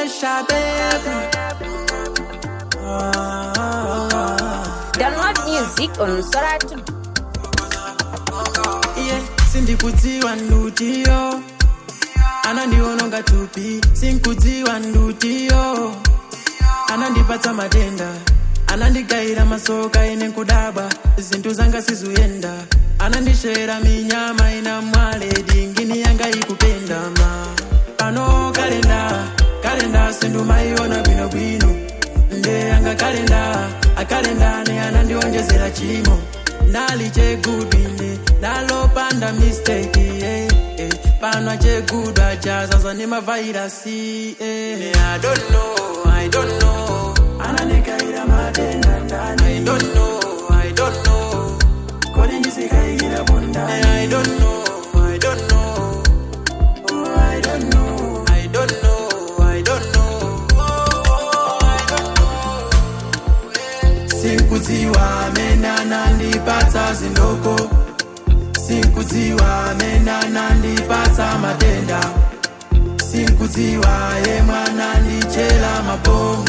pressure, baby. Ah, Download music on Soratu. yeah. sindikudziwa ndutiyo anandiononga tupi sinkudziwa ndutiyo anandipatsa matenda anandigayira masoka ine nkudabwa zinthu zanga sizuyenda anandishera minyama ina mwale dingini yanga ikupendama pano kalenda kalenda sindumayiona bwinobwino nde yanga kalenda akalenda ne anandionjezera chimo nali chegudwine nalopanda mistake yeah, yeah. pano chegudwa chazaza ne mavairasi yeah. I don't know, I don't know. anandikaira matenda ndani I don't know, I don't know. kodi ndisikaikira bundani I don't know, I don't know. Oh, I don't know, I don't know, I don't know. Oh, I don't know. Sikudziwa amene anandipatsa zindoko Sikudziwa amene anandipatsa matenda Sikudziwa yemwe anandichela mabomu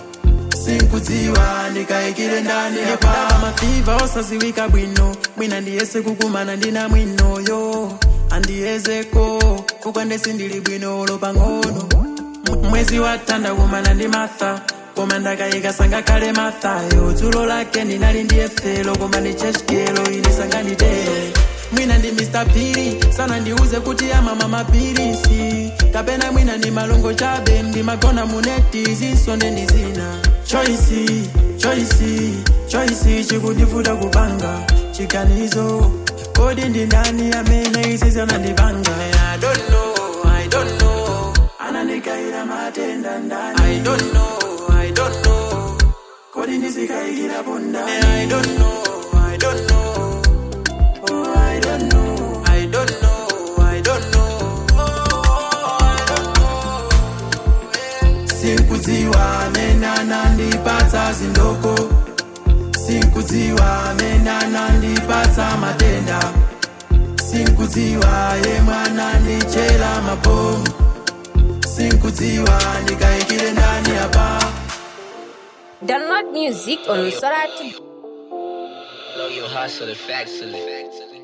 Sikudziwa ndikayikire ndani apa mafiva osaziwika bwino mwina ndiyese kukumana ndina mwinoyo andiyezeko kukwande sindili bwino lopang'ono M- mwezi watanda kumana ndi matha koma ndakayika sangakhale mathayo dzulo lake ndinali ndiye felo koma ndi cheshkelo ine sanganditere mwina ndi mr piri sana ndiuze kuti amama mapirisi kapena mwina ndi malongo chabe ndimagona muneti zisonde ndi zina choisi choisi choisi chikundivuta kupanga chiganizo kodi ndi ndani amene izi zanandipanga I don't know, I don't know. anandikayira matenda ndani I don't know, I don't know. kodi ndizikayikira bundani I don't know, I don't know. Oh, I don't know, I don't know, I don't know. Oh, I don't know. Sikudziwa amene anandipatsa zindoko Sikudziwa amene anandipatsa matenda Sikudziwa yemwe anandichela mabomu Sikudziwa ndikayikire ndani apa Download music on Soratu. Blow your hustle, the facts of it.